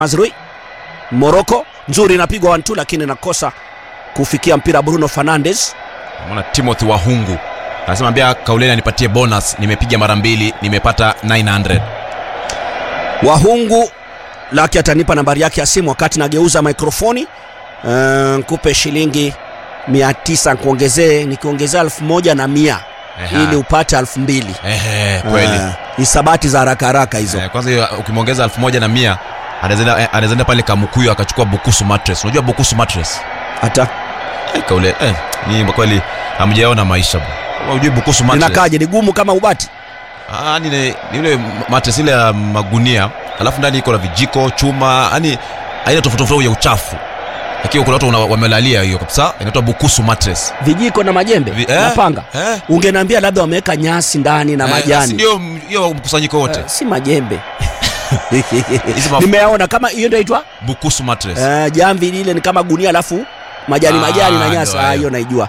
Mazrui Moroko nzuri inapigwa wantu, lakini nakosa kufikia mpira Bruno Fernandes. Mwana Timothy Wahungu anasema ambia Kauleni anipatie bonus, nimepiga mara mbili nimepata 900. Wahungu laki atanipa nambari yake ya simu wakati nageuza mikrofoni. Uh, nkupe shilingi mia tisa nkuongezee, nikiongezea elfu moja na mia Eha. ili upate elfu mbili. Ehe, kweli. Eh, hisabati za haraka haraka hizo. Eh, kwanza hiyo ukimwongeza elfu moja na mia anawezaenda eh, anawezaenda pale Kamukuyu akachukua Bukusu mattress. Unajua Bukusu mattress? Hata Eh, Kaule eh, ni kwa kweli hamjaona maisha bwana. Kama hujui Bukusu mattress. linakaje? Ni gumu kama ubati. Ah, ni ni ni ile mattress ile ya magunia, alafu ndani iko na vijiko, chuma, yani aina tofauti tofauti ya uchafu. Lakini kuna watu wana- wamelalia hiyo kabisa, inaitwa Bukusu mattress. Vijiko na majembe Vi- na eh, panga. eh. Ungeniambia labda wameweka nyasi ndani na Eh, basi majani. Ndio hiyo mkusanyiko wote. Eh, si majembe Hizi maf- nimeyaona kama hiyo ndio inaitwa Bukusu mattress. uh, jamvi lile ni kama gunia alafu majani Ah, majani na ndio nyasi. Ah, hayo. hiyo naijua.